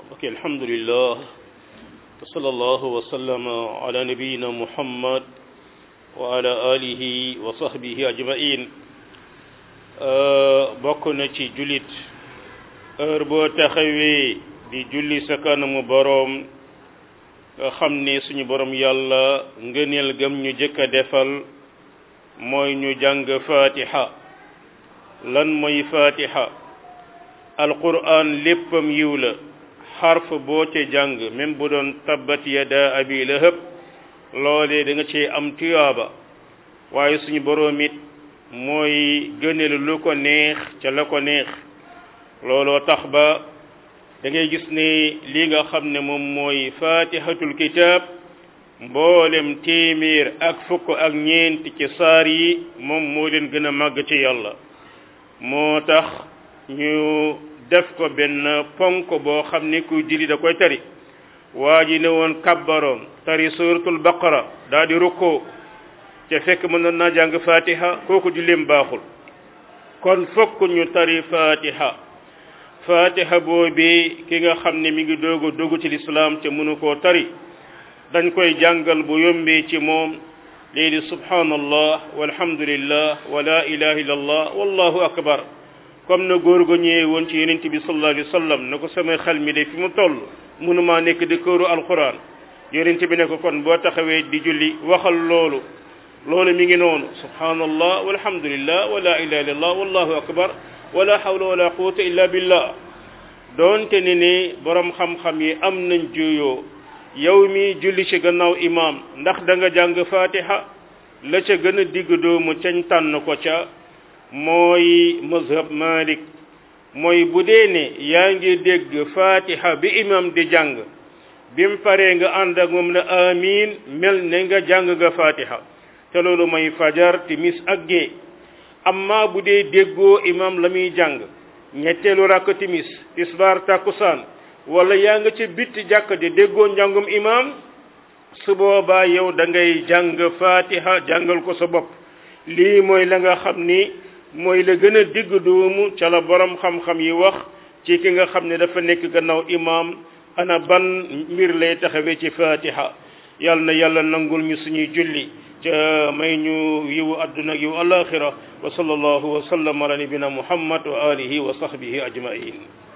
ok alhamdulillah wa sallallahu wa sallama ala nabiyina muhammad wa ala alihi wa sahbihi ajmain bokk na ci jullit heure boo taxawee di julli sa kanamu boroom nga xam ne suñu boroom yàlla ngëneel gam ñu jëkk a defal mooy ñu jàng fatiha lan mooy fatiha alquran léppam yiw la xarf boo ca jàng même bu doon tabbat yada abi lahab loolee da nga cee am tuyaaba waaye suñu boroom it mooy gëneel lu ko neex ca la ko neex looloo tax ba da ngay gis ne li nga xam ne moom mooy fatihatul kitab mboolem téeméer ak fukk ak ñeent ci saar yi moom moo leen gën a màgg ci yàlla moo tax ñu def ko benn ponk boo xam ne kuy julli da koy tari waa ji ne woon kabbaroon tari suratul baqara daa di rukkoo te fekk mënoon naa jàng fatiha kooku julleem baaxul kon fokk ñu tari fatiha fatiha boobi ki nga xam ne mi ngi doog a dugg ci lislaam te mënu koo tari dañ koy jàngal bu yombee ci moom lii di subhanallah walhamdulillah wa la ilaha illallah wallahu akbar comme na góor gu ñëwee woon ci yonent bi sallallahu alayhi wa sallam na ko sama xel mi de fi mu toll mënumaa nekk di këru alquran yonent bi ne ko kon boo taxawee di julli waxal loolu loolu mi ngi noonu subhanallah walhamdulillah wa la ilaha illallah wallahu akbar wala hawla wala quwwata illa billah doonte ne ni borom xam-xam yi am nañ juyoo yow mi julli ci gannaaw imam ndax da nga jàng fatiha la ca gën a digg doomu cañ tànn ko ca mooy mazhab malik mooy bu dee ne yaa ngi dégg fatiha bi imam di jàng bim paree nga ànd ak moom ne amin mel ne nga jàng nga fatiha te loolu mooy fajar timis ak gée amma bu dee déggoo imam la muy jàng ñetteelu rakk timis tisbaar takkusaan wala yaa nga ca bitti jàkk di déggoo njàngum imam su boobaa yow da ngay jàng fatiha jàngal ko sa bopp lii mooy la nga xam ni mooy la gën a digg doomu ca la borom xam-xam yi wax ci ki nga xam ne dafa nekk gannaaw imam ana ban mbir lay taxawee ci fatiha yàlla na yàlla nangul ñu suñuy julli ca may ñu yiwu adduna yiwu alaxira wa sallallahu wa sallam ala nabina muhammad wa alihi wa sahbihi ajmain